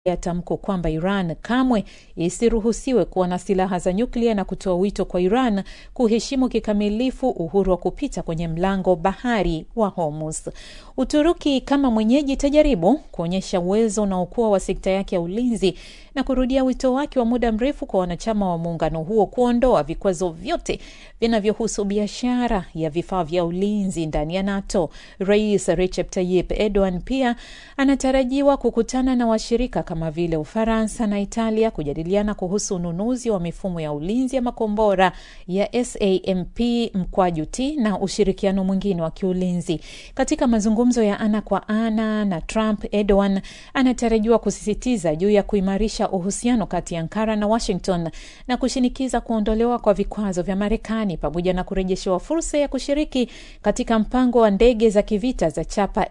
ya tamko kwamba Iran kamwe isiruhusiwe kuwa na silaha za nyuklia na kutoa wito kwa Iran kuheshimu kikamilifu uhuru wa kupita kwenye mlango bahari wa Hormuz. Uturuki kama mwenyeji itajaribu kuonyesha uwezo unaokuwa wa sekta yake ya ulinzi na kurudia wito wake wa muda mrefu kwa wanachama wa muungano huo kuondoa vikwazo vyote vinavyohusu biashara ya vifaa vya ulinzi ndani ya NATO. Rais Recep Tayyip Erdogan pia anatarajiwa kukutana na washirika kama vile Ufaransa na Italia kujadiliana kuhusu ununuzi wa mifumo ya ulinzi ya makombora ya SAMP mkwaju T na ushirikiano mwingine wa kiulinzi. Katika mazungumzo ya ana kwa ana na Trump, Erdogan anatarajiwa kusisitiza juu ya kuimarisha uhusiano kati ya Ankara na Washington na kushinikiza kuondolewa kwa vikwazo vya Marekani pamoja na kurejeshewa fursa ya kushiriki katika mpango wa ndege za kivita za chapa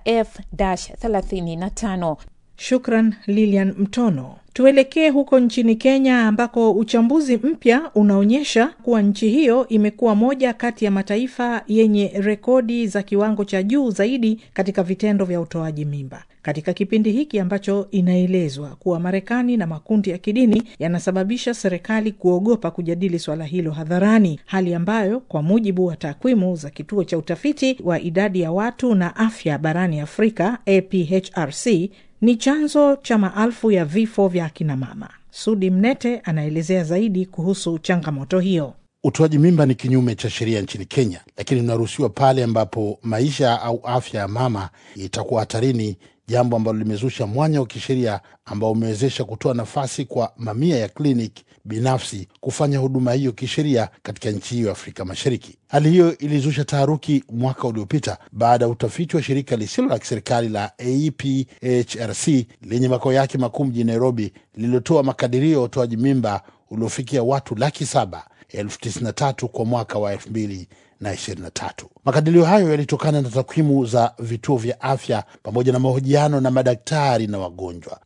F-35. Shukran Lilian Mtono. Tuelekee huko nchini Kenya ambako uchambuzi mpya unaonyesha kuwa nchi hiyo imekuwa moja kati ya mataifa yenye rekodi za kiwango cha juu zaidi katika vitendo vya utoaji mimba katika kipindi hiki ambacho inaelezwa kuwa Marekani na makundi ya kidini yanasababisha serikali kuogopa kujadili swala hilo hadharani, hali ambayo kwa mujibu wa takwimu za kituo cha utafiti wa idadi ya watu na afya barani Afrika APHRC ni chanzo cha maelfu ya vifo vya akinamama. Sudi Mnete anaelezea zaidi kuhusu changamoto hiyo. Utoaji mimba ni kinyume cha sheria nchini Kenya, lakini unaruhusiwa pale ambapo maisha au afya ya mama itakuwa hatarini, jambo ambalo limezusha mwanya wa kisheria ambao umewezesha kutoa nafasi kwa mamia ya kliniki binafsi kufanya huduma hiyo kisheria katika nchi hiyo ya Afrika Mashariki. Hali hiyo ilizusha taharuki mwaka uliopita baada ya utafiti wa shirika lisilo la kiserikali la APHRC lenye makao yake makuu mjini Nairobi, lililotoa makadirio ya utoaji mimba uliofikia watu laki saba elfu tisini na tatu kwa mwaka wa elfu mbili na ishirini na tatu. Makadirio hayo yalitokana na takwimu za vituo vya afya pamoja na mahojiano na madaktari na wagonjwa.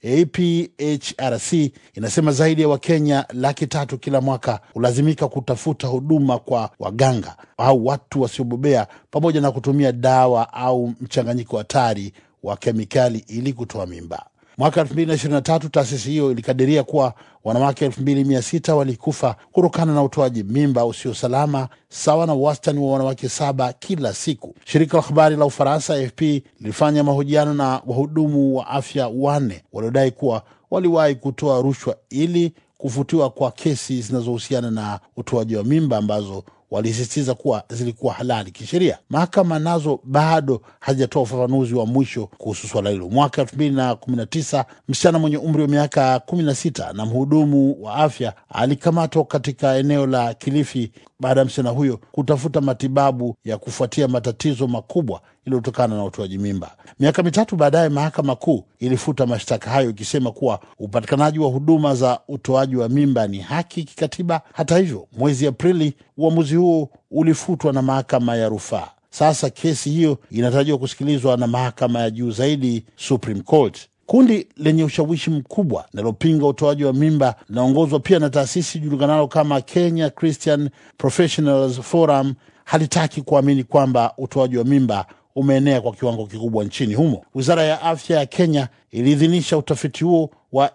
APHRC inasema zaidi ya Wakenya laki tatu kila mwaka hulazimika kutafuta huduma kwa waganga au watu wasiobobea pamoja na kutumia dawa au mchanganyiko hatari wa kemikali ili kutoa mimba. Mwaka 2023 taasisi hiyo ilikadiria kuwa wanawake 2600 walikufa kutokana na utoaji mimba usio salama, sawa na wastani wa wanawake saba kila siku. Shirika la habari la Ufaransa AFP lilifanya mahojiano na wahudumu wa afya wanne waliodai kuwa waliwahi kutoa rushwa ili kufutiwa kwa kesi zinazohusiana na utoaji wa mimba ambazo walisisitiza kuwa zilikuwa halali kisheria. Mahakama nazo bado hajatoa ufafanuzi wa mwisho kuhusu swala hilo. Mwaka elfu mbili na kumi na tisa msichana mwenye umri wa miaka kumi na sita na mhudumu wa afya alikamatwa katika eneo la Kilifi baada ya msichana huyo kutafuta matibabu ya kufuatia matatizo makubwa iliyotokana na utoaji mimba. Miaka mitatu baadaye, mahakama kuu ilifuta mashtaka hayo ikisema kuwa upatikanaji wa huduma za utoaji wa mimba ni haki kikatiba. Hata hivyo, mwezi Aprili uamuzi huo ulifutwa na mahakama ya rufaa. Sasa kesi hiyo inatarajiwa kusikilizwa na mahakama ya juu zaidi, Supreme Court. Kundi lenye ushawishi mkubwa linalopinga utoaji wa mimba linaongozwa pia na taasisi julikanalo kama Kenya Christian Professionals Forum halitaki kuamini kwamba utoaji wa mimba umeenea kwa kiwango kikubwa nchini humo. Wizara ya afya ya Kenya iliidhinisha utafiti huo wa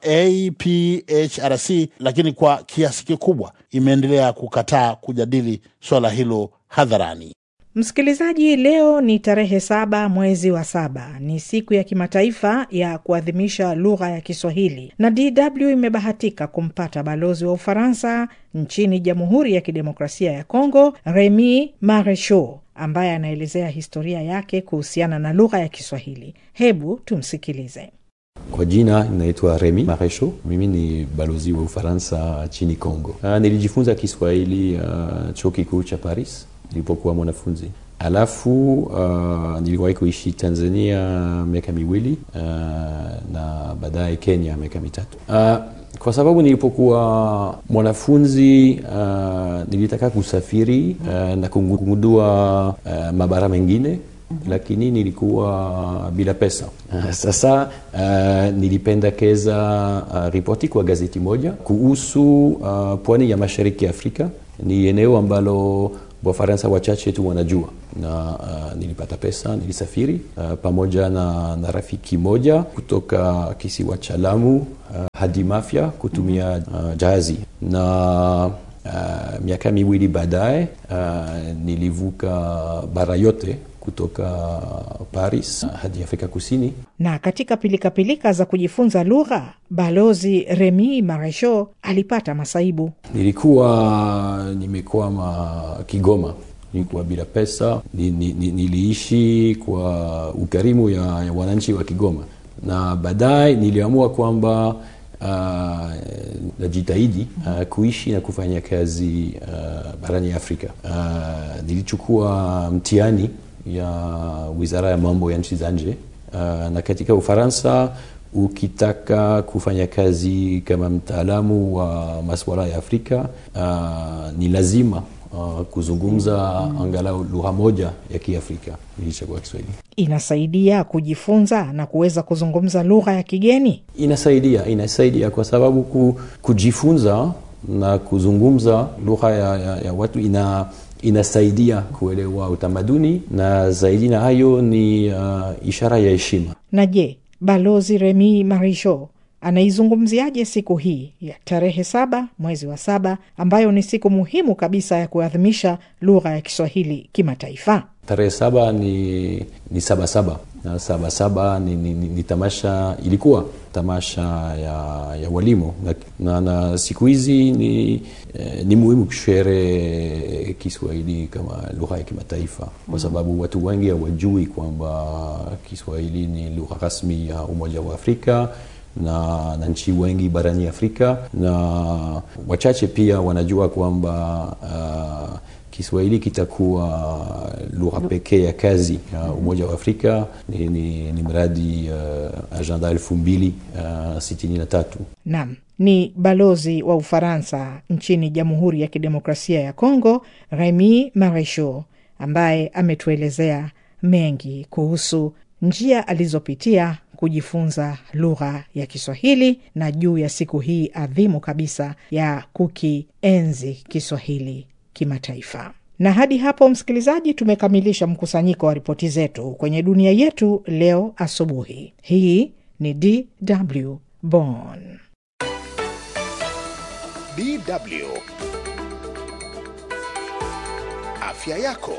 APHRC, lakini kwa kiasi kikubwa imeendelea kukataa kujadili swala hilo hadharani. Msikilizaji, leo ni tarehe saba mwezi wa saba, ni siku ya kimataifa ya kuadhimisha lugha ya Kiswahili, na DW imebahatika kumpata balozi wa Ufaransa nchini Jamhuri ya Kidemokrasia ya Kongo, Remy Marechaud, ambaye anaelezea historia yake kuhusiana na lugha ya Kiswahili. Hebu tumsikilize. Kwa jina inaitwa Remy Marechaud. Mimi ni balozi wa Ufaransa nchini Kongo. Uh, nilijifunza Kiswahili uh, chuo kikuu cha Paris nilipokuwa mwanafunzi. Alafu uh, niliwahi kuishi Tanzania miaka miwili uh, na baadaye Kenya miaka mitatu. Uh, kwa sababu nilipokuwa mwanafunzi uh, nilitaka kusafiri uh, na kugundua uh, mabara mengine lakini nilikuwa bila pesa. Uh, sasa uh, nilipendekeza uh, ripoti kwa gazeti moja kuhusu uh, pwani ya mashariki ya Afrika. Ni eneo ambalo Wafaransa wachache tu wanajua, na uh, nilipata pesa, nilisafiri uh, pamoja na, na rafiki moja kutoka kisiwa cha Lamu uh, hadi Mafia kutumia uh, jahazi na uh, miaka miwili baadaye uh, nilivuka bara yote kutoka Paris hadi Afrika Kusini. Na katika pilikapilika za kujifunza lugha, balozi Remy Marechaud alipata masaibu. Nilikuwa nimekwama Kigoma, nilikuwa bila pesa, ni, ni, ni, niliishi kwa ukarimu ya, ya wananchi wa Kigoma, na baadaye niliamua kwamba Uh, najitahidi uh, kuishi na kufanya kazi uh, barani Afrika. Uh, nilichukua mtihani ya wizara ya mambo ya nchi za nje uh, na katika Ufaransa ukitaka kufanya kazi kama mtaalamu wa masuala ya Afrika uh, ni lazima uh, kuzungumza angalau lugha moja ya Kiafrika. Nilichagua Kiswahili. Inasaidia kujifunza na kuweza kuzungumza lugha ya kigeni. Inasaidia, inasaidia kwa sababu ku, kujifunza na kuzungumza lugha ya, ya, ya watu ina inasaidia kuelewa utamaduni na zaidi na hayo ni uh, ishara ya heshima. Na je, balozi Remy Marechaud anaizungumziaje siku hii ya tarehe saba mwezi wa saba ambayo ni siku muhimu kabisa ya kuadhimisha lugha ya Kiswahili kimataifa? Tarehe saba ni, ni saba saba na saba saba ni, ni, ni, ni tamasha ilikuwa tamasha ya, ya walimu na, na, na siku hizi ni, eh, ni muhimu kushere Kiswahili kama lugha ya kimataifa kwa sababu watu wengi hawajui kwamba Kiswahili ni lugha rasmi ya Umoja wa Afrika na, na nchi wengi barani Afrika na wachache pia wanajua kwamba uh, Kiswahili kitakuwa lugha pekee ya kazi ya Umoja wa Afrika. Ni, ni, ni mradi uh, Agenda elfu mbili uh, sitini na tatu. Naam, ni balozi wa Ufaransa nchini Jamhuri ya Kidemokrasia ya Kongo, Remy Marechaud, ambaye ametuelezea mengi kuhusu njia alizopitia kujifunza lugha ya Kiswahili na juu ya siku hii adhimu kabisa ya kukienzi Kiswahili kimataifa. Na hadi hapo, msikilizaji, tumekamilisha mkusanyiko wa ripoti zetu kwenye dunia yetu leo asubuhi. Hii ni DW Bonn. DW afya yako.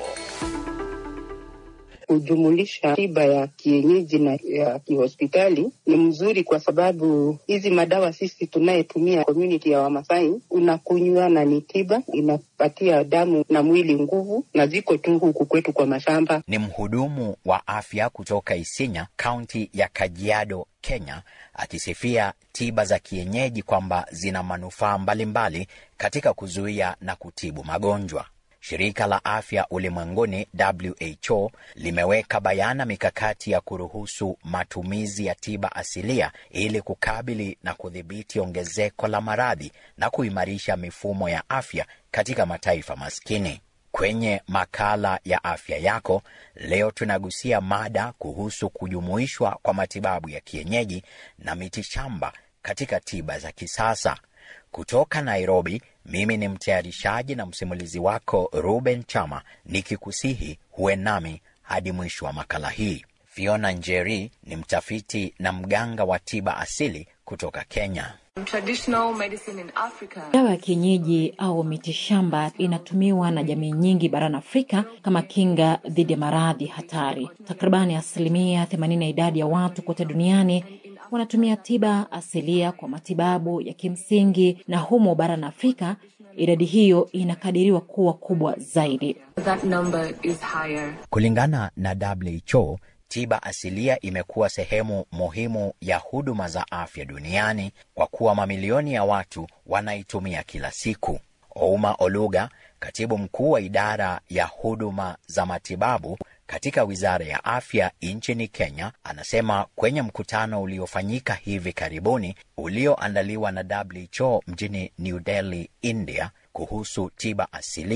Kujumulisha tiba ya kienyeji na ya kihospitali ni mzuri, kwa sababu hizi madawa sisi tunayetumia community ya Wamasai, unakunywa na ni tiba, inapatia damu na mwili nguvu, na ziko tu huku kwetu kwa mashamba. Ni mhudumu wa afya kutoka Isinya, kaunti ya Kajiado, Kenya, akisifia tiba za kienyeji kwamba zina manufaa mbalimbali katika kuzuia na kutibu magonjwa. Shirika la Afya Ulimwenguni WHO limeweka bayana mikakati ya kuruhusu matumizi ya tiba asilia ili kukabili na kudhibiti ongezeko la maradhi na kuimarisha mifumo ya afya katika mataifa maskini. Kwenye makala ya afya yako leo tunagusia mada kuhusu kujumuishwa kwa matibabu ya kienyeji na mitishamba katika tiba za kisasa. Kutoka Nairobi, mimi ni mtayarishaji na msimulizi wako Ruben Chama, nikikusihi huwe nami hadi mwisho wa makala hii. Fiona Njeri ni mtafiti na mganga wa tiba asili kutoka Kenya. Dawa ya kienyeji au mitishamba inatumiwa na jamii nyingi barani Afrika kama kinga dhidi ya maradhi hatari. Takribani asilimia 80 ya idadi ya watu kote duniani wanatumia tiba asilia kwa matibabu ya kimsingi, na humo barani Afrika idadi hiyo inakadiriwa kuwa kubwa zaidi. That number is higher. Kulingana na WHO, tiba asilia imekuwa sehemu muhimu ya huduma za afya duniani kwa kuwa mamilioni ya watu wanaitumia kila siku. Ouma Oluga, katibu mkuu wa idara ya huduma za matibabu katika wizara ya afya nchini Kenya, anasema kwenye mkutano uliofanyika hivi karibuni ulioandaliwa na WHO mjini New Delhi, India, kuhusu tiba asilia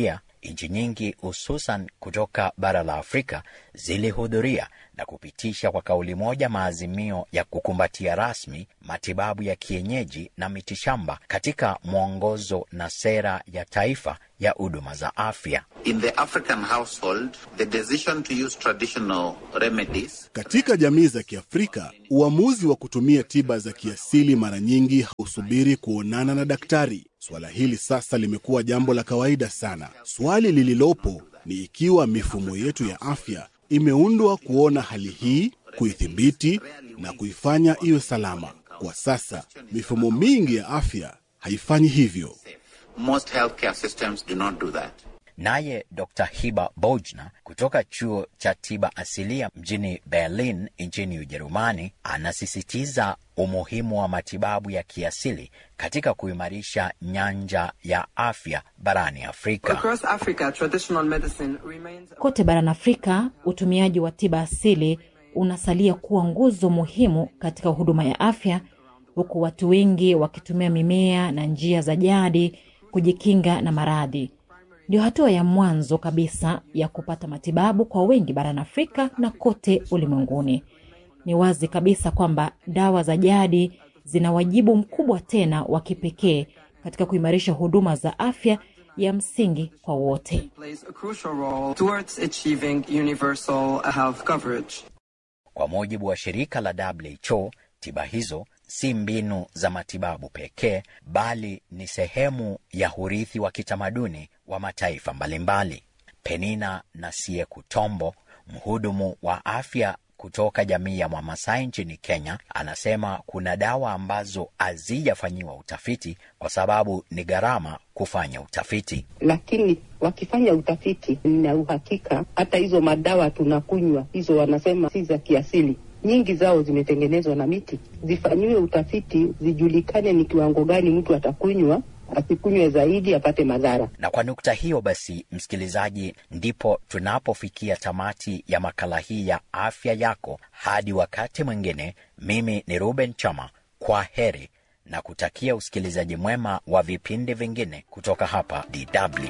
nchi nyingi hususan kutoka bara la Afrika zilihudhuria na kupitisha kwa kauli moja maazimio ya kukumbatia rasmi matibabu ya kienyeji na mitishamba katika mwongozo na sera ya taifa ya huduma za afya. In the African household, the decision to use traditional remedies Katika jamii za Kiafrika, uamuzi wa kutumia tiba za kiasili mara nyingi hausubiri kuonana na daktari. Suala hili sasa limekuwa jambo la kawaida sana. Swali lililopo ni ikiwa mifumo yetu ya afya imeundwa kuona hali hii, kuithibiti na kuifanya iwe salama. Kwa sasa, mifumo mingi ya afya haifanyi hivyo. most healthcare systems do not do that. Naye Dr. Hiba Bojna kutoka chuo cha tiba asilia mjini Berlin nchini Ujerumani anasisitiza umuhimu wa matibabu ya kiasili katika kuimarisha nyanja ya afya barani Afrika. Across Africa, traditional medicine remains Kote barani Afrika, utumiaji wa tiba asili unasalia kuwa nguzo muhimu katika huduma ya afya, huku watu wengi wakitumia mimea na njia za jadi kujikinga na maradhi. Ndio hatua ya mwanzo kabisa ya kupata matibabu kwa wengi barani Afrika na kote ulimwenguni. Ni wazi kabisa kwamba dawa za jadi zina wajibu mkubwa tena wa kipekee katika kuimarisha huduma za afya ya msingi kwa wote. plays a crucial role towards achieving universal health coverage. Kwa mujibu wa shirika la WHO, tiba hizo si mbinu za matibabu pekee, bali ni sehemu ya urithi wa kitamaduni wa mataifa mbalimbali. Penina Nasie Kutombo, mhudumu wa afya kutoka jamii ya Mwamasai nchini Kenya, anasema kuna dawa ambazo hazijafanyiwa utafiti kwa sababu ni gharama kufanya utafiti. lakini wakifanya utafiti, na uhakika hata hizo madawa tunakunywa hizo, wanasema si za kiasili, nyingi zao zimetengenezwa na miti. Zifanyiwe utafiti, zijulikane ni kiwango gani mtu atakunywa, asikunywe zaidi apate madhara. Na kwa nukta hiyo basi, msikilizaji, ndipo tunapofikia tamati ya makala hii ya afya yako. Hadi wakati mwingine, mimi ni Ruben Chama, kwa heri na kutakia usikilizaji mwema wa vipindi vingine kutoka hapa DW.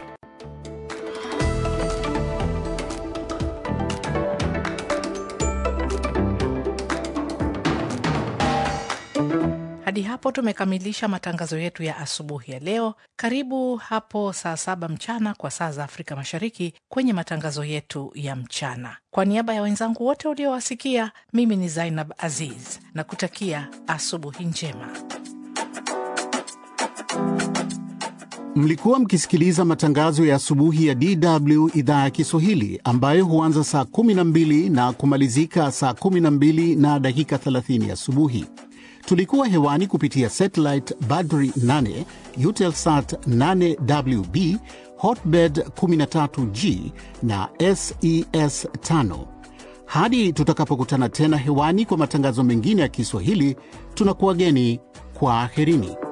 Hadi hapo tumekamilisha matangazo yetu ya asubuhi ya leo. Karibu hapo saa saba mchana kwa saa za Afrika Mashariki kwenye matangazo yetu ya mchana. Kwa niaba ya wenzangu wote uliowasikia, mimi ni Zainab Aziz na kutakia asubuhi njema. Mlikuwa mkisikiliza matangazo ya asubuhi ya DW idhaa ya Kiswahili ambayo huanza saa 12 na kumalizika saa 12 na dakika 30 asubuhi. Tulikuwa hewani kupitia satellite Badri 8, Eutelsat 8WB, Hotbird 13G na SES 5. Hadi tutakapokutana tena hewani kwa matangazo mengine ya Kiswahili, tunakuwageni kwa aherini.